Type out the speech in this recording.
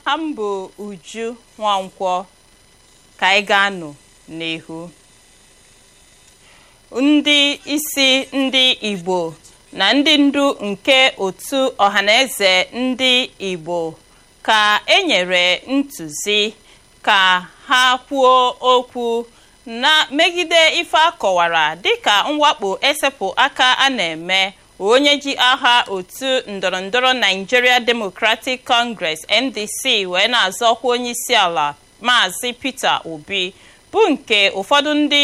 ha mbụ uju nwankwọ ka anyị ga-anụ n'ihu ndị isi ndị igbo na ndị ndu nke otu ọhaneze ndị igbo ka enyere ntụzi ka ha kwuo okwu na megide ife akọwara dịka mwakpo esepụ aka a na-eme onye ji aha otu ndọrọndọrọ Nigeria Democratic Congress NDC wee na-azọkwa onye isi ala maazị Peter Obi bụ nke ụfọdụ ndị